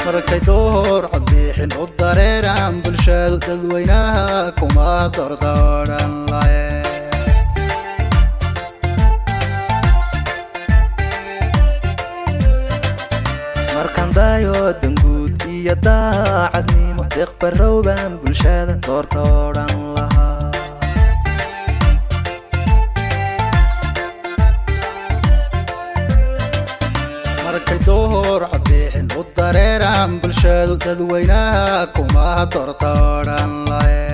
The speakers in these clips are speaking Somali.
markay door codbixin u dareeraan bulshadu dadweynaha kuma dordooran lahe markaan dayo danguud iyo daacadnimo deeqbarowbaan bulshada doorta odhan lahaa markay door codbixin u dareeraan bulshadu dadweynaha kuma doorta odhan lahe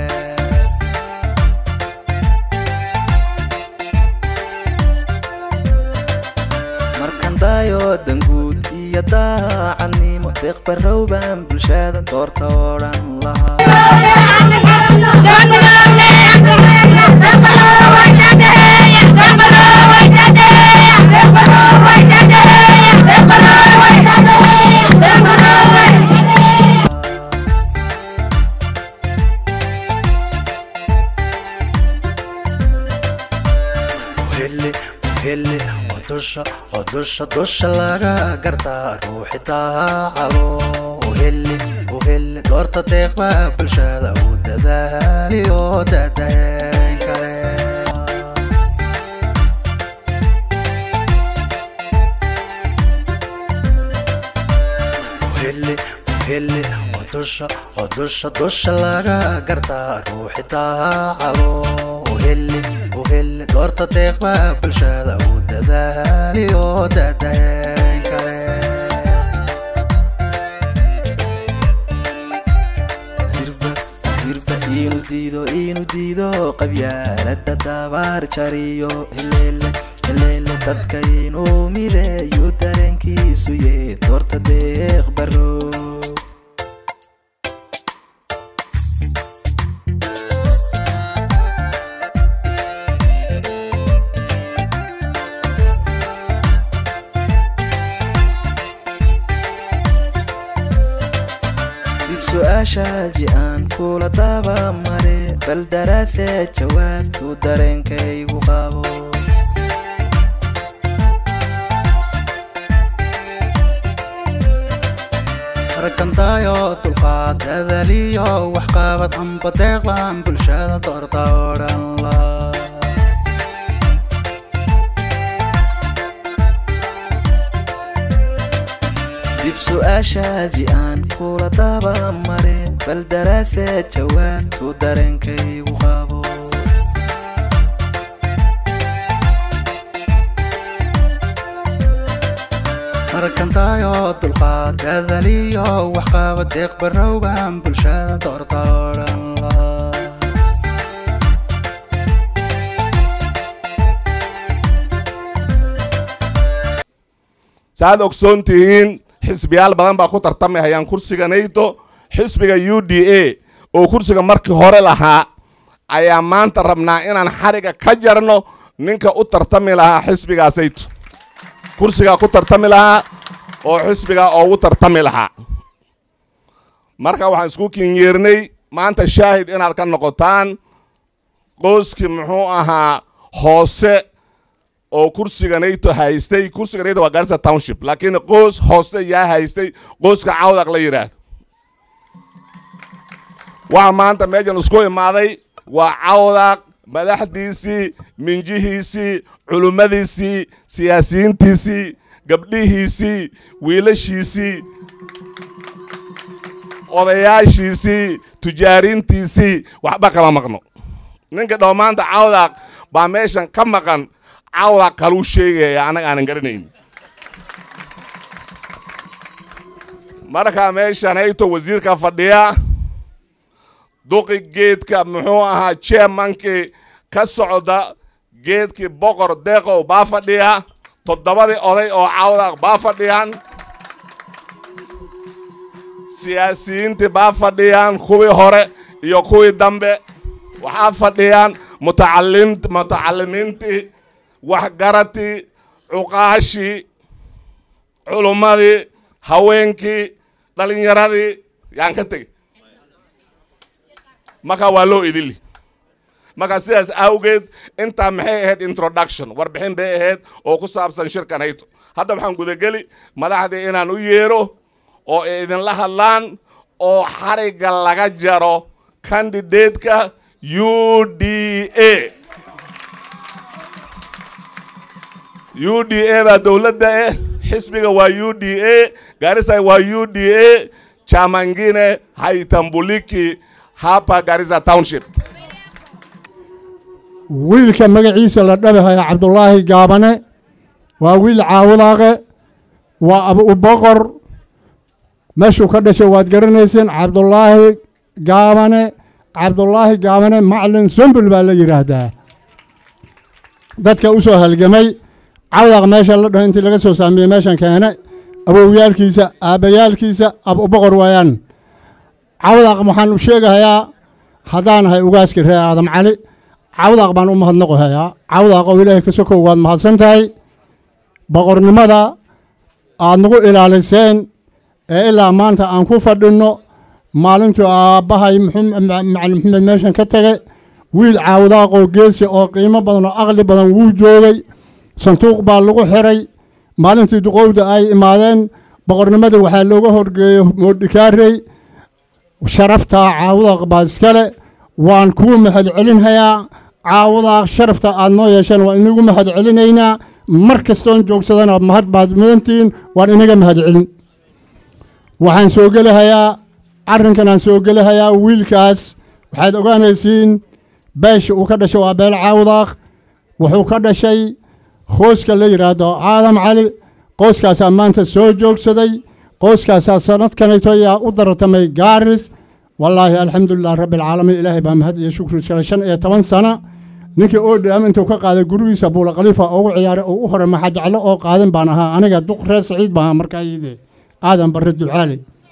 markaan dayo danguud iyo daacadnimo deeqbarowbaan bulshada doorta odhan lahaa uhele uhele oo dusha oo dusha dusha laga gartaa ruuxi daacado uhele uhele doorta deeqba bulshada u dadaali oo dadayn kale uhele uhele oo dusha oo dusha dusha laga gartaa ruuxi daacado uhele uhele doorta deeqba bulshada u dadaali oo dadayn kale hirba hirba inu diido inu diido qabyaalada dabaar jariyo heleele heleele dadka inuu mideeyo dareenkiisu yee doorta deeq baro dib su-aashaadii aan kula daba mare bal daraase jawaabtu dareenkaygu qabo markandaayo dulqaad dadaliyo waxqabad amba deeqlan bulshada doorta odhan la dib su-aashaadii aan kula daba mare bal daraase jawaabtu dareenkaygu qabo markandaayo dulqaad dadaliyo waxqabad deeq barowbaan bulshada doorta odhan la saaad ogsoon tihiin xisbiyaal badan baa ku tartamahayaan kursiga nayto xisbiga u d a oo kursiga markii hore lahaa ayaa maanta rabnaa inaan xariga ka jarno ninka u tartami lahaa xisbigaasayto kursigaa ku tartami lahaa oo xisbigaa oogu tartami lahaa marka waxaan isku kinyeernay maanta shaahid inaad ka noqotaan qoyskii muxuu ahaa hoose oo kursiga nayto haystay kursiga nayto waa garissa township laakiin qoys hoose yaa haystay qoyska cawdaq la yidhaahdo waxa maanta meeshan isku imaaday waa cawdaq madaxdiisii minjihiisii culummadiisii siyaasiyiintiisii gabdhihiisii wiilashiisii odayaashiisii tujaariintiisii waxba kama maqno ninka dhow maanta cawdaq baa meeshan ka maqan cawdaq kaluu sheegaya annaga aanan garanayn markaa meeshan hayto wasiirka fadhiya duqi geedka muxuu ahaa chairmankii ka socda geedkii boqor deeqow baa fadhiya toddobadii oday oo cawdaq baa fadhiyaan siyaasiyiintii baa fadhiyaan kuwii hore iyo kuwii dambe waxaa fadhiyaan mutacalim mutacalimiintii waxgaratii cuqaashii culummadii haweenkii dhalinyaradii yaan ka tegi marka waa loo idili marka sidaas awgeed intaa maxay ahayd introduction warbixin bay ahayd oo ku saabsan shirkan hayto hadda waxaan gudageli madaxdii inaan u yeero oo ay idinla hadlaan oo xarigga laga jaro kandidateska u d a u d a baa dowladda eh xisbiga waa u d a garissa waa u d a chamangine haitambuliki hapa garissa township wiilka magaciisa la dhabihaya cabdulaahi gaabane waa wiil caawadaaqe waa abuboqor meeshuu ka dhashay waad garanayseen cabdulaahi gaabane cabdulaahi gaabane maclin sumbul baa la yidhaahdaa dadka u soo halgamay cawdaaq meesha la dhaho intii laga soo saamiyey meeshan keene awowyaalkiisa aabbayaalkiisa abuboqor waayaan cawdaaq waxaan u sheegahayaa haddaanahay ugaaska reer aadam cali cawdaaq baan u mahadnaqohayaa cawdaaq oo ilaahay ka sokow waad mahadsan tahay boqornimada aad nagu ilaaliseen ee ilaa maanta aan ku fadhinno maalintuu aabbahay macalin maxamed meeshan ka tegay wiil caawdaaqoo geesi oo qiimo badan oo aqli badan wuu joogay sanduuq baa lagu xiray maalintii duqowda ay imaadeen boqornimada waxaa looga horgeeyo moodhikaarey sharaftaa caawdaaq baa iskale waan kuu mahad celinhayaa caawadaaq sharafta aad noo yeesheen waan inagu mahad celinaynaa mar kastoon joogsadana mahad baad mudantihiin waan inaga mahad celin waxaan soo gelahayaa arrinkan aan soo gelahayaa wiilkaas waxaad ogaanaysiin beesha uu ka dhashay waa beel caawdaaq wuxuu ka dhashay qooska la yidhaahdo caadam cali qooskaasaa maanta soo joogsaday qooskaasaa sanadkanayto ayaa u dartamay gaaris wallaahi alxamdulilah rabbi alcaalamiin ilaahay baa mahad iyo shukri iskale shan iyo toban sana ninkii oo dhaam intuu ka qaaday gurigiisa buula khaliifa ugu ciyaaray oo u hore maxajeclo oo qaadan baan ahaa aniga duq reer saciid baan ahaa markaa iyadee aadan barre ducaali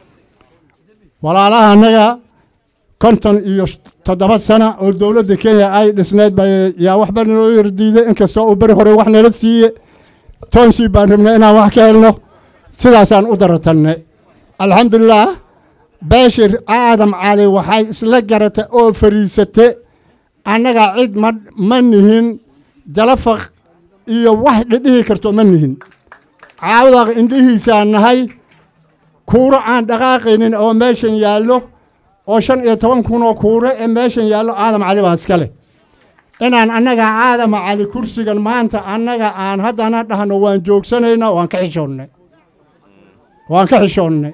walaalaha annaga konton iyo toddoba sana oo dowladda kenya ay dhisneyd ba yaa waxba naloo yardiiday inkastoo uu beri hore wax nala siiye toonshii baan rabnay inaan wax ka helno sidaasaan u daratannay alxamdulilah beeshir aadam cali waxay isla garatay oo fariisate annaga cid ma ma nihin jalafaq iyo wax dhidhihi karto ma nihin caawdaaq indhihiisaan nahay kuuro aan dhaqaaqaynin oo meeshan yaallo oo shan iyo toban kun oo kuure ee meeshan yaallo aadam cali baa iska leh inaan annaga aadam cali kursigan maanta annaga aan haddana dhahno waan joogsanaynaa waan ka xishoonnay waan ka xishoonnay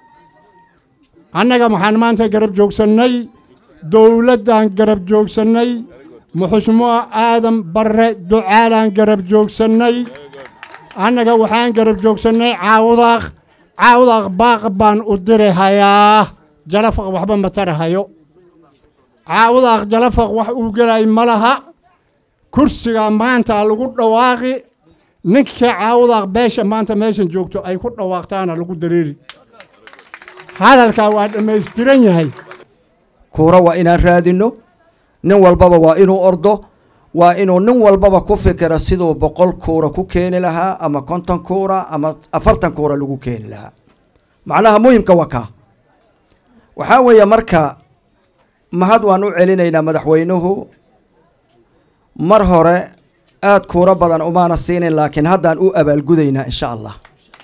annaga waxaan maanta garab joogsannay dowladdan garab joogsannay muxushmoo aadam barre ducaalaan garab joogsannay annaga waxaan garab joogsannay caawdaaq caawdaaq baaq baan u diri hayaa jalafaq waxba ma tarahayo caawdaaq jalafaq wax uu gelay ma laha kursiga maanta lagu dhawaaqi ninka caawdaaq beesha maanta meeshan joogto ay ku dhawaaqtaana lagu dareeri hadalkaa waa dhammaystiran yahay kuura waa inaan raadinno nin walbaba waa inuu ordo waa inuu nin walbaba ku fikiro siduu boqol kuura ku keeni lahaa ama konton kuura ama afartan kuura lagu keeni lahaa macnaha muhimka waa kaa waxaa weeye marka mahad waan u celinaynaa madaxweynuhu mar hore aada kuuro badan umaana siinin laakiin haddaan u abaalgudaynaa insha allah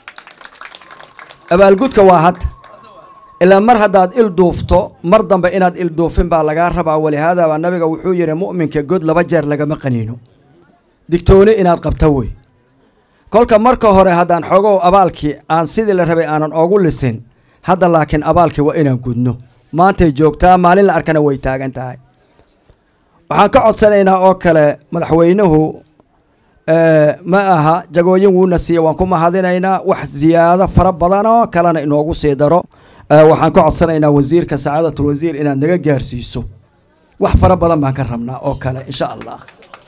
abaalgudka waa hadda ilaa mar haddaad il duufto mar dambe inaad il duufin baa lagaa rabaa walihaada baa nabiga wuxuu yidhi mu'minka god laba jeer lagama qaniino digtooni inaad qabto wey kolka marka hore haddaan xoogow abaalkii aan sidii la rabay aanan oogu lisin hadda laakiin abaalkii waa inaan gudno maantay joogtaa maalin la arkana way taagan tahay waxaan ka codsanaynaa oo kale madaxweynuhu ma aha jagooyin wuuna siiya waan ku mahadinaynaa wax ziyaado fara badan oo kalena inoogu sii daro waxaan ka codsanaynaa wasiirka sacaadatul wasiir inaad naga gaarsiiso wax fara badan baan ka rabnaa oo kale insha allah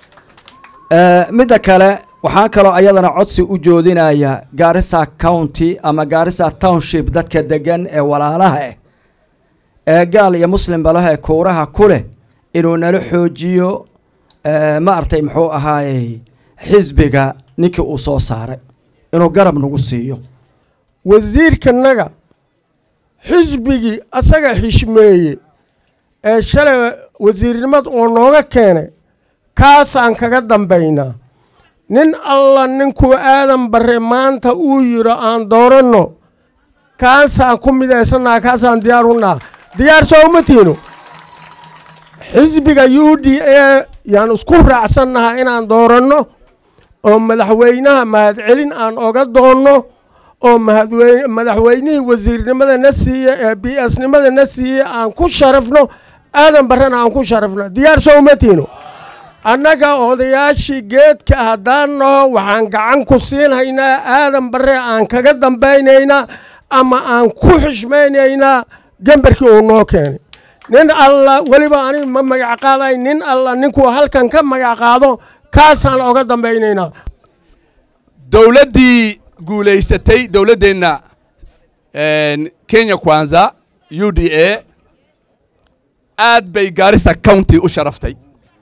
midda kale waxaan kaloo ayadana codsi u joodinaya gaarisa county ama gaarisa township dadka degan ee walaalaha ah ee gaal iyo muslimba leh ee kuuraha ku leh inuu nala xoojiyo ma artay muxuu ahaayey xisbiga ninkii uu soo saaray inuu garab nagu siiyo wasiirkanaga xisbigii asaga xishmeeye ee shalay wasiirnimad uu nooga keenay kaasaan kaga dambaynaa nin alla ninkuu aadan barre maanta uu yidho aan dooranno kaasaan ku midaysannaha kaasaan diyaar unaha diyaar soo uma tiino xisbiga u d a yaan isku raacsannaha inaan dooranno oo madaxweynaha mahadcelin aan oga doonno oo mahadweyne madaxweynihii wasiirnimada na siiye ee b s nimada na siiye aan ku sharafno aadan barrena aan ku sharafno diyaar soo uma tiino annaga odayaashii geedka haddaan naho waxaan gacan ku siinhaynaa aadan barre aan kaga dambaynaynaa ama aan ku xishmaynaynaa gembarkii uu noo keenay nin alla weliba ani ma magac qaaday nin alla ninkuu halkan ka magac qaado kaasaan oga dambaynaynaa dowladdii guulaysatay dowladdeenna kenya kwanza u d a aad bay gaarisa county u sharaftay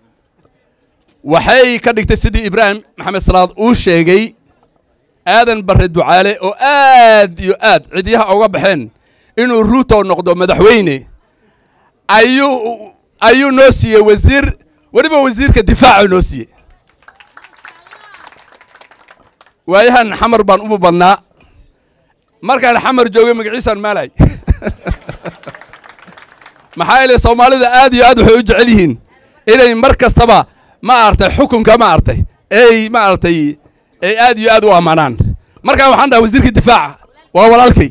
waxay ka dhigtay sidii ibraahim maxamed salaad uu sheegay aadan barre ducaale oo aad iyo aad cidyaha uga baxeen inuu ruuto noqdo madaxweyne ayuu ayuu noo siiyey wasiir weliba wasiirka difaaca noo siiyey waayahan xamar baan umu badnaa markaan xamar joogay magaciisaan maalay maxaa yeele soomaalida aad iyo aad waxay u jecel yihiin inay mar kastaba ma aragtay xukunka ma aragtay ey ma aragtay ay aad iyo aad u ammaanaan markaan waxaan dhaha wasiirka difaaca waa walaalkay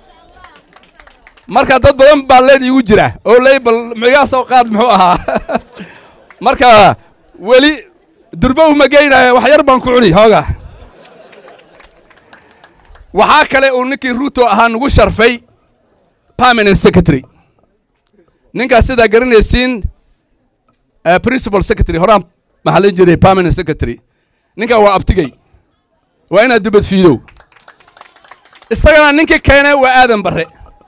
marka dad badan baa leen iigu jira oo ley bal migaa soo qaad muxuu ahaa marka weli durba uma geynaya wax yar baan ku cuni hooga waxaa kale uu ninkii ruuto ahaa nagu sharfay permanent secretary ninkaas sidaa garanaysiin principal secretary horaan maxaa jiray permanent secretary ninkan waa abtigay waa inaad dubad fiidow isagana ninkii keenay waa aadan barre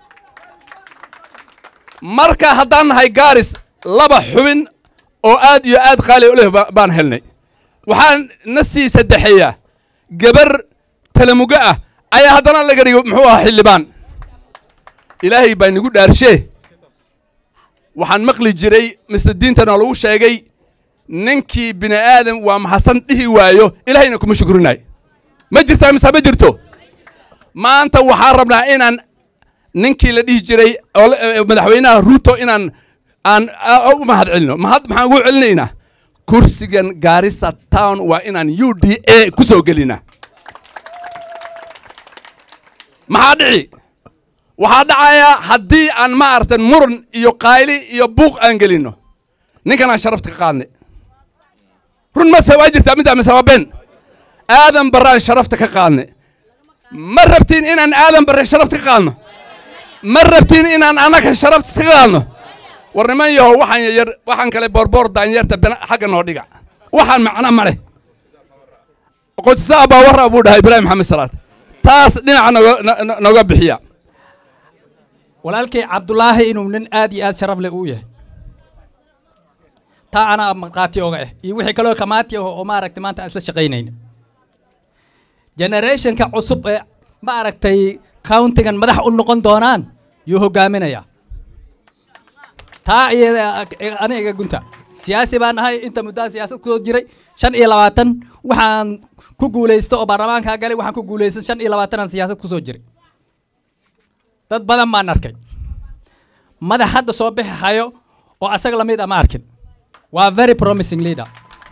marka haddaan nahay gaaris laba xubin oo aad iyo aad qaali u leh baan helnay waxaan na sii saddexeeya gabar talamugo ah ayaa haddana laga dhigo muxuu ahaa xildhibaan ilaahay baa nagu dhaarshee waxaan maqli jiray misle diintana lagu sheegay ninkii bini aadam waa maxasan dhihi waayo ilaahayna kuma shukurinayo ma jirtaa mise ma jirto maanta waxaan rabnaa inaan ninkii la dhihi jiray oo madaxweynaha ruuto inaan aan u mahad celino mahad maxaan ugu celinaynaa kursigan gaarisa town waa inaan u d a ku soo gelinaa maxaa dhici waxaa dhacayaa haddii aan ma aragtan muran iyo qayli iyo buuq aan gelinno ninkan aan sharafta ka qaadnay run mase waa jirtaa middaa mise waa been aadan barre aan sharafta ka qaadnay ma rabtiin inaan aadan barre sharafta ka qaadno ma rabtiin inaan annaga sharafta ka qaadno war niman yahow waxaan yar waxaan kale boorboor daanyeerta xagga noo dhiga waxaan macno ma leh qodsaa baa warra buu dhahay ibraahim maxamed salaad taas dhinaca noga noga bixiya walaalkay cabdulaahi inuu nin aad iyo aad sharaf leh uu yahay taa anaa markhaati oga ah iyo wixii kaloo kamaati ah oo maaragtay maanta aan isla shaqaynayna generationka cusub ee maaragtay countigan madax u noqon doonaan yuu hogaaminayaa taa iyada aniga gunta siyaasi baan ahay inta muddaa siyaasad kusoo jiray shan iyo labaatan waxaan ku guulaysta oo baarlamaankaa galay waxaan ku guulaysan shan iyo labaatan aan siyaasad kusoo jiray dad badan baan arkay madax hadda soo bixi hayo oo asaga lamid a ma arkin waa very promising leader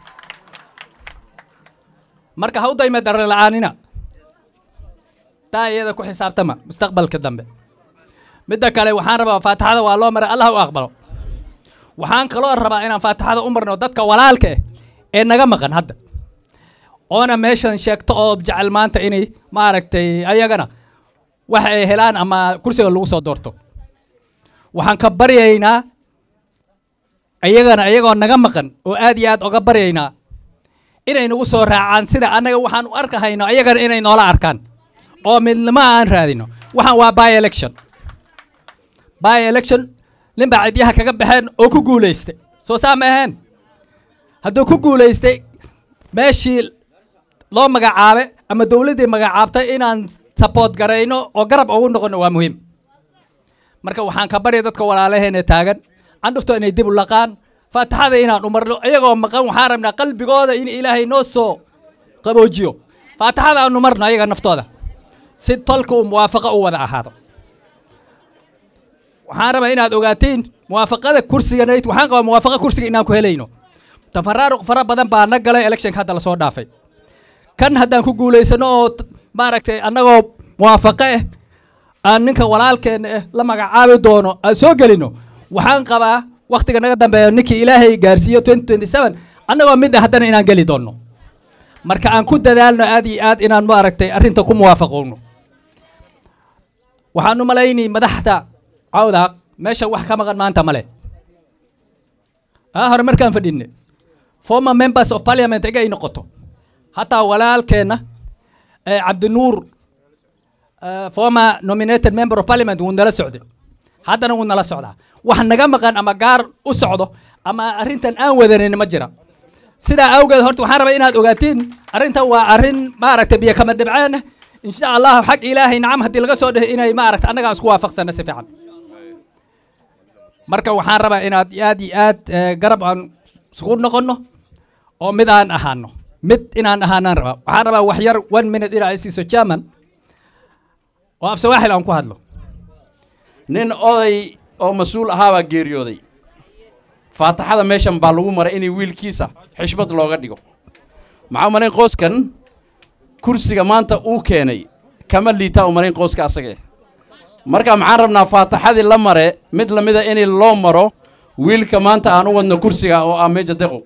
marka ha u dayma darre la'aanina taa iyada ku xisaabtama mustaqbalka dambe midda kale waxaan rabaa faatixada waa loo maray allah u aqbalo waxaan kaloo rabaa inaan faatixada u marno dadka walaalka ah ee naga maqan hadda oona meeshan sheegto oo jecel maanta inay maaragtay ayagana waxa ay helaan ama kursiga lagu soo doorto waxaan ka baryaynaa ayagana ayagoo naga maqan oo aad iyo aad oga baryaynaa inay nagu soo raacaan sida annaga waxaan u arkahayno ayagana inay noola arkaan oo midnimo aan raadino waxaan waa by election by election nin baa cidyaha kaga baxeen oo ku guulaystay soo saa ma aheen hadduu ku guulaystay meeshii loo magacaabe ama dowladdii magacaabtay inaan support garayno oo garab ugu noqono waa muhiim marka waxaan ka barya dadka walaalaheena taagan candhufto inay dib u laqaan faatixada inaan umarno iyagoo maqan waxaan rabnaa qalbigooda in ilaahay noo soo qaboojiyo faatixada aanu marno ayaga naftooda si tolka uu muwaafaqo u wada ahaado waxaan rabaa inaad ogaatiin muwaafaqada kursiganayd waxaan qabaa muwaafaqa kursiga inaan ku helayno tafaraaruq fara badan baa na galay electionka hadda lasoo dhaafay kan haddaan ku guulaysano oo t- maaragtay annagoo muwaafaqo ah aan ninka walaalkeena ah la magacaabi doono aan soo gelino waxaan qabaa wakhtiga naga dambeeya ninkii ilaahay gaarsiiyo 2027 annagoo mid ah haddana inaan geli doonno marka aan ku dadaalno aad iyo aad inaan maaragtay arrinta ku muwaafaqowno waxaan u malaynay madaxda cawdaaq meesha wax ka maqan maanta male aa hore markaan fadhinne former members of parliament iga ay noqoto hataa walaalkeenna ee cabdinuur eh, former nominated member of parliament wuu nala socday haddana wuu nala socdaa wax naga maqan ama gaar u socdo ama arrintan aan wadanin ma jira sidaa awgeed horta waxaan rabaa inaad ogaatiin arrintan waa arrin maaragtay biyo kama dhibceen ah insha allahu xag ilaahay nacam haddii laga soo dhehe inay maaragta annaga isku waafaqsana si fiican marka waxaan rabaa inaad aad iyo aad eh, garab aan isugu noqonno oo mid aan ahaano mid inaan ahaanaan rabaa waxaan rabaa wax yar one minute inaa i siiso german oo af sawaaxil aan ku hadlo nin oday oo mas-uul ahaabaa geeriyooday faataxada meeshan baa lagu maray inay wiilkiisa xishmad looga dhigo maxaa umalayn qoyskan kursiga maanta uu keenay kama liitaa umalayn qoyska asaga eh marka maxaan rabnaa faataxadii la mare mid la mida in loo maro wiilka maanta aan u wadno kursiga oo ah meja deqo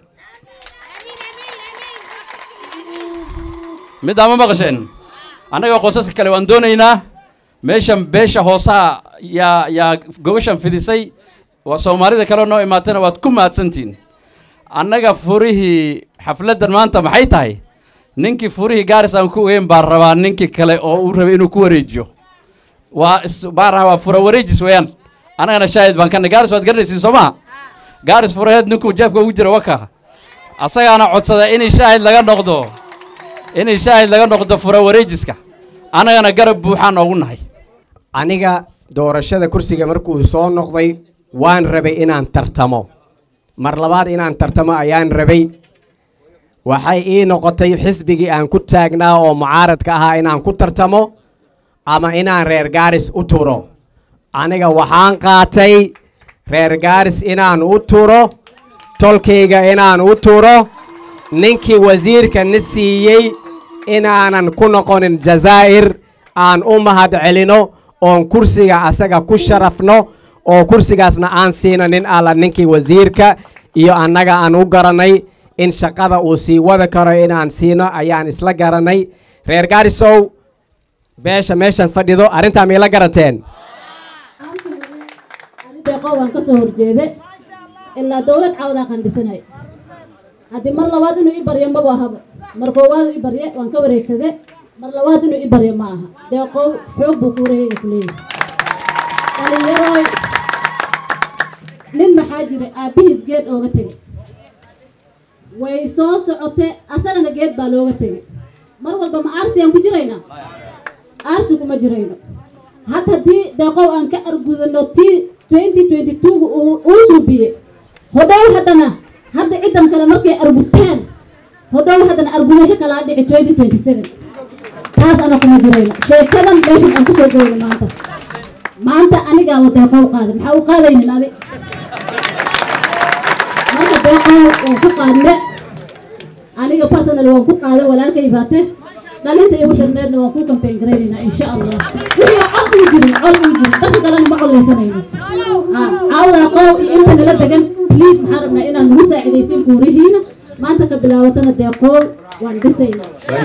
middaa ma maqasheen annaga qoysaska kale waan doonaynaa meeshan beesha hoosaha yaa yaa gobashan fidisay waa soomaalida kale noo imaatana waad ku mahadsantihin annaga furihii xafladdan maanta maxay tahay ninkii furihii gaaris aan ku ogeyn baa rabaa ninkii kale oo uu rabay inuu ku wareejiyo waa is baan rabaa fura wareejis weeyaan annagana shaahid baan kana gaaris waad garanaysiin soo maha gaaris furaheed ninkuu jeebka ugu jira waka asagaana codsada inay shaahid laga noqdo inay shaahid laga noqdo fura wareejiska annagana garab buuxaan oogu nahay aniga doorashada kursiga markuu soo noqday waan rabay inaan tartamo mar labaad inaan tartamo ayaan rabay waxay ii noqotay xisbigii aan ku taagnaa oo mucaaradka ahaa inaan ku tartamo ama inaan reer gaaris u turo aniga waxaan qaatay reer gaaris inaan u turo tolkayga inaan u turo ninkii wasiirka na siiyey inaanan ku noqonin jazaa'ir aan u mahad celino oon kursiga asaga ku sharafno oo kursigaasna aan siino nin alla ninkii wasiirka iyo annaga aan u garanay in shaqada uu sii wada karo inaan siino ayaan isla garanay reer gaarisow beesha meeshan fadhido arrintaa miila garanteen deeqo waan ka soo horjeede ilaa dowlad cawdaa qandhisanay haddii mar labaad inuu i baryo maba ahaba mar koowaad u i barye waan ka wareegsade mar labaad inuu i baryo ma aha deeqow xoog buu kuurahayga ku leeyahay dhalinyaroy nin maxaa jira aabbihiis geed ooga tegay way soo socote asagana geed baa looga tegay mar walba ma aarsi aan ku jiraynaa aarsi kuma jirayno had haddii deeqow aan ka argudano tii 2022 uu uu suubiye hodhow haddana hadda ciddan kale markay argutaan hodhow haddana argudasho kalaa dhici 2027 taas ana kuma jirayno sheekadan meeshan aan kusoo goyno maanta maanta anigaaba deeqow qaada maxaa u qaadaynin adi marka deeqow waan ku qaadne aniga personal waan ku qaada walaalkay baate dhalinta igu xirneedna waan ku kambeyn garaynaynaa insha allah wixii cod uu jirin cod uu jirin dadka kalena ma collaysanayno caawdaa qoow iyo inta nala degan please maxaan rabnaa inaan nagu saacidaysiin kuurihiina maanta ka bilaabatana dee qoow waan dhisaynaa